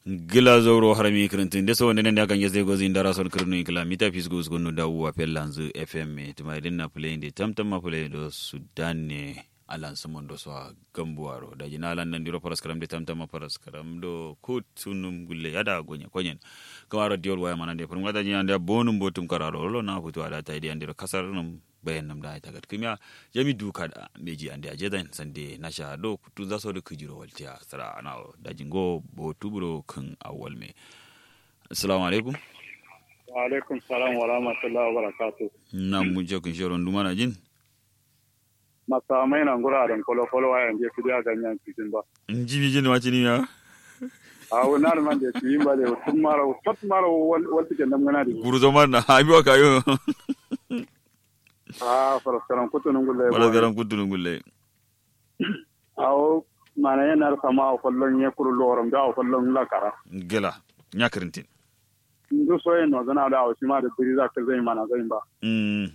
gila zoro harami kirintin deso wonde nende akan yesde gozi ndara son kirnu kila mita fisgo usgonu dawu wa pellanzu fm tuma dinna play de tamtam ma play do sudan ne alan samon do so gambuwaro da jina alan nan diro paras karam de tamtam ma paras karam do kut sunum gulle yada gonya konyen kamaro diol waya manande pur ngada jina nda bonum botum kararo lo na futu ada tay de andiro kasar num bayan nam da ta gat kimya jami duka da meji ande a jedan sande na sha do kutu za so da kujiro waltiya sara ana da jingo bo tuburo kan awwal me assalamu alaikum wa alaikum salam wa rahmatullahi wa barakatuh na mu je kun shoron duma na jin masa mai nan gura da kolo kolo wa yanzu su da ganyan cikin ba in ji bi jin ma cini ya a wannan man da su yin ba da tun mara fat mara wal tiken nan gana da guru zaman na abi wa kayo a faraskaran kutunun gulle wala garan kutunun gulle awo mana yana sama a kwallon ya kuru loram da a kwallon lakara gela nya kirintin ndu so yin nozana da a shi ma da biri za ka zai mana zai ba mm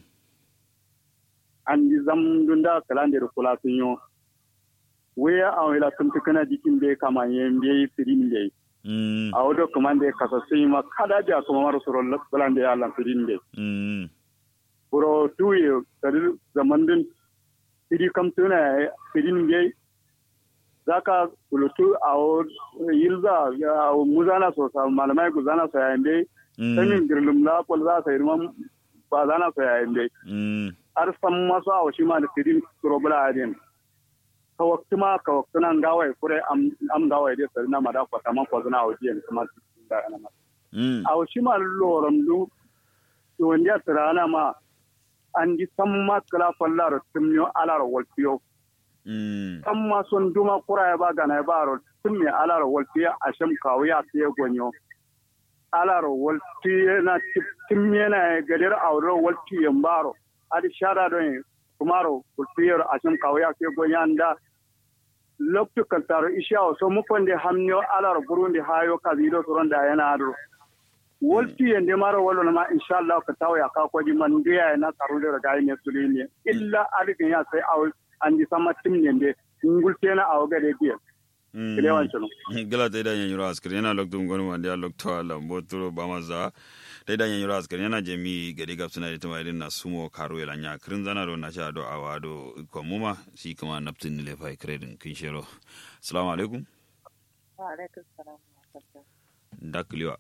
an yi zam dun da kalan da kula sun yi waya a wila sun fi kana jikin da ya kama yin da ya yi firin da ya yi mm a wadda kuma da ya kasa sun yi ma kada da kuma mara tsoron balan da ya lan firin da ya yi mm buro tuye kadi zaman din fidi kam tuna fidin gai zaka kulutu a yilza a muzana so sa malamai ku zana so yayin dai sanin girlum la kol za sa irman ba zana so yayin dai mm ar san maso a shi ma da fidin surobula adin ka wakti ma ka wakti nan gawai kure am am gawai dai sarina ma da kwata man ko zana a wajen kuma da ana ma mm a shi ma loram du wanda tsirana ma an di samma kala fallar tumyo alar walfiyo mm samma son duma kura ya ba gana ba ro tumye alar walfiyo a sham kawiya fiye gonyo alar walfiyo na tumye na gadir aure walfiyo baro adi shara don kumaro walfiyo a sham kawiya fiye gonyo anda loktu kaltaro isha so mukonde hamnyo alar burundi hayo kabido soron da yana adro wolti yende maro wolo ma inshallah ka taw ya ka ko di man ndiya na taru de ga ne sulini illa alike ya sai aw andi sama tim yende ngul tena aw ga de biya kile wan chono gala ta da yanyuro askari yana loktu ngonu wanda ya loktu ala mboturo bamaza ta da yanyuro askari yana jemi gadi gap suna da tuma irin na sumo karo ya lanya kirin zana do na sha do awado komuma shi kuma naftin ne lefai kredin kin shero assalamu alaikum wa alaikum salam wa rahmatullah dakliwa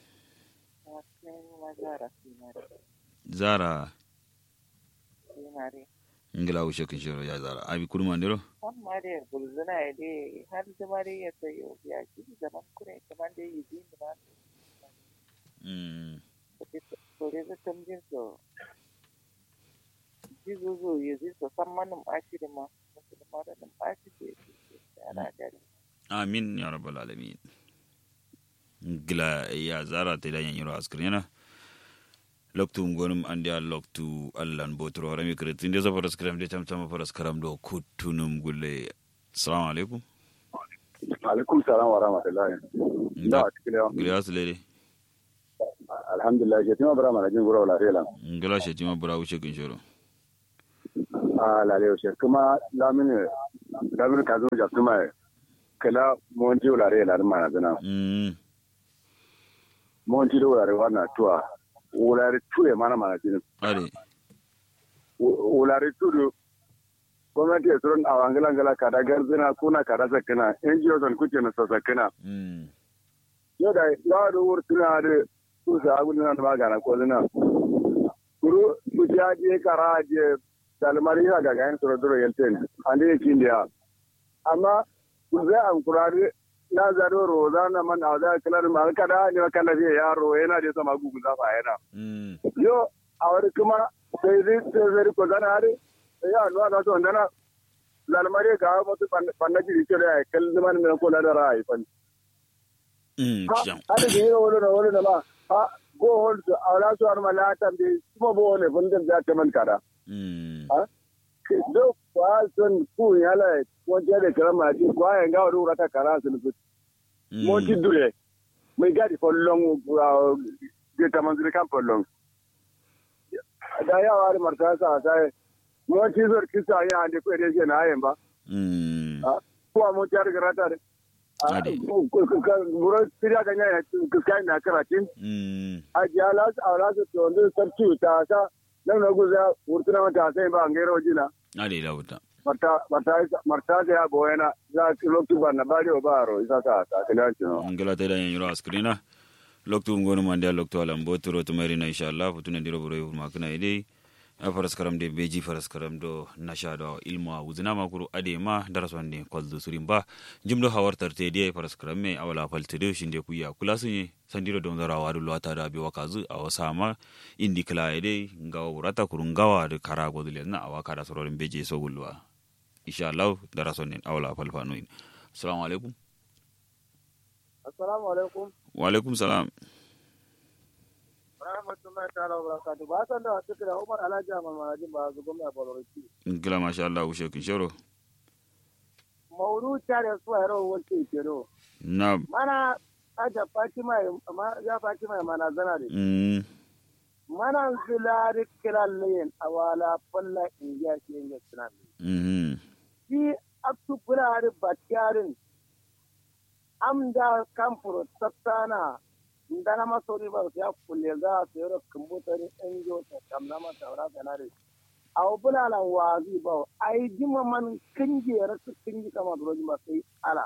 wa kuma zara sinare zara sinare ngila ushe kin shero ya zara abi kurma ndiro kan mare bulzuna ya dai har da mare ya sayo ya ki zaman kure kaman da yi din ma mm kore da tamjin so jizo zo ya ji so san manum ashiri ma mutum ma da nan ashiri ya ana gari amin ya rabbal alamin gila ya zara ta da yanyuro askari yana loktu ngonum andi a loktu allan botoro rami kretin de safara skram de tam tam fara skram do kutunum gulle assalamu alaikum alaikum salam wa rahmatullahi da kile gila aslede alhamdulillah je tima bara mana jin gura wala rela ngala shetima bura wuce kin shoro a la le she kuma lamine lamine ka zo ja kuma kala mon ji wala rela mana dana mm mon ji wala rela na tuwa wala re tuwe mana mana jin are wala re tudu gwamnati ya tsoron a wangala ngala kada garzina kuna kada sakana NGO son kuke na sakana mm yau da yawa da wuri tuna da su sa agu na da magana ko zina kuru su ja je kara je dalmari ya ga gayan soro duro yelten ande yake indiya amma ku zai an kurare na zaro roza na man a da kalar ma kada ne kala fiye yaro yana da sama gugu za fa yana mm yo a wani kuma sai zai sai zai ko zana hare ya no na to ndana dalmari ga mutu panna jiri ke da kallon man ne ko da rai fan mm ha jam hada da yi wani na wani na ma ha go hold to awla su har malata bi kuma bo ne fundin da ta man kada mm do kwa son ku yala ko je da karama ji kwa ya ga wuri ta kara su lu mo ti dure mai gadi for long de ta man zuri kan for long da ya wari marta sa sai mo ti zor kisa ya ande ko de je na ayen ba mm ha ko mo ti har garata de Ade. Buron siriya ga nyaya kiskai na karatin. mm A jala a wala su to ndu sarki ta sa nan na guza wurtuna mata sai ba ngero jina. ade da wuta Marta marta marta ga ya boyana za ki loktu ba na bari o baro isa ka ta kila no. ngala te da yen yoro askrina loktu ngonu mande loktu alam boturo to marina inshallah futuna diro boro yuma kana ide a faras karam de beji faras karam do nasha do ilmu uzina makuru ade ma darason ne koldu surimba jimdo hawartar te de faras karam me awala falte de shinde kuya kula sunye sandiro don zara wadu lwata da bi wakazu a wasama indi kala ide ngawa urata kurungawa de karago dile na awaka da sororin beji so gulwa inshallah darason ne awala falfanuin assalamu alaikum Assalamu alaikum. wa alaikum salam Rahmatullahi ta'ala wa barakatuh. Ba san da wata kira Umar Alhaji Ahmad Marajin ba su gwamna Boloriki. gila masha Allah ushe kin shoro Mauru tare su a yaro wace kero. na Mana aja Fatima ma ya Fatima mana zana de. mm Mana zilari kilallayen awala falla indiya ke yin sunan. mhm Shi aktu fulari batyarin amda kamfuro tattana ndana masori ba ya kulle za su yaro kumbutari enjo ta kamna mata wara kanare. aw bulalan wazi ba ai dima man kinje rasu kinji kama dole ma sai ala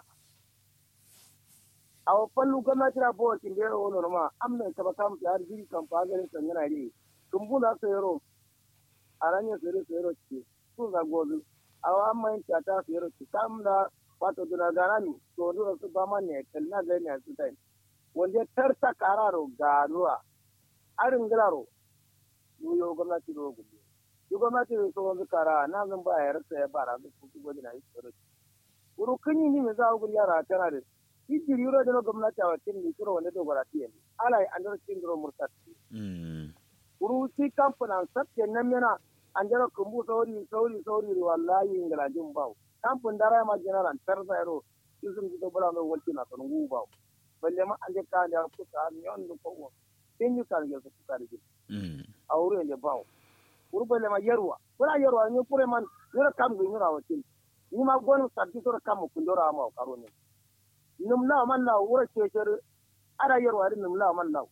aw fallu gama tira bo kin de wono ma amna ta bakam ta arji kan fa garin kan yana ri kumbula sayro aranya sayro sayro ci su za gozu aw amma in ta ta sayro ci kamda wato duna ganani to do su ba man ne kalna ga ne su tai wanda tarta kararo garuwa arin gilaro yo gwamnati ro gudu yi gwamnati da tsohon zukara na zan ba ya rasa ya bara da kuku gwada na yi tsoro wuru kunyi ni me za a guri yara tana da hijiri yuro da na gwamnati a wakil ni kuro wanda dogara tiye ne ala yi andar cin duro murtatti mm wuru si kamfanin sabke nan mena an jara kumbu sauri sauri sauri wallahi ingalajin bawo kamfan dara ma general tarza yaro yusuf ji dobala no walti na ton gu bawo balle ma an je ka da kuka an yon do ko tin yi kan ga su ka da mm a wurin da bawo urbele ma yerwa wala yerwa ni pure man yura kam gi nyura watin ni ma gonu sabbi sura kam ku ndora ma karo ne num la man la wura ce cer ara yerwa rin num la man la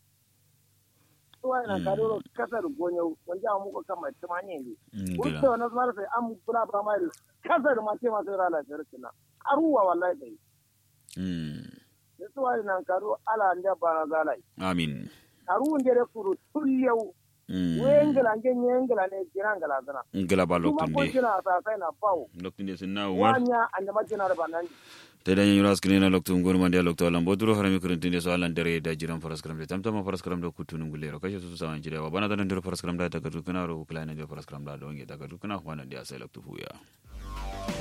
to ina karo kasar gonyo wanda mu ko kam ta ne ne gila urto na zama sai am bula ba mai kasar ma ce ma sai rala cer kina aruwa wallahi dai mm ne to ina karo ala nda ba zalai amin aru ndere kuru tulyau mm wengela ngenye ngela ne jirangala zana gila ba kuma lokun ko de kina sa sai na bawo lokun de sinna war wanya anda majina da banan te da yura skrin na loktu ngonu mande loktu alam boduro harami kuruntin de so alan dare da jiran faras karam de tamtama faras karam da kutun ngulero kashe su sawan jire wa bana da ndiro faras karam da ta gadu kana ro plana de faras karam da do nge da gadu kana wana de asai loktu fuya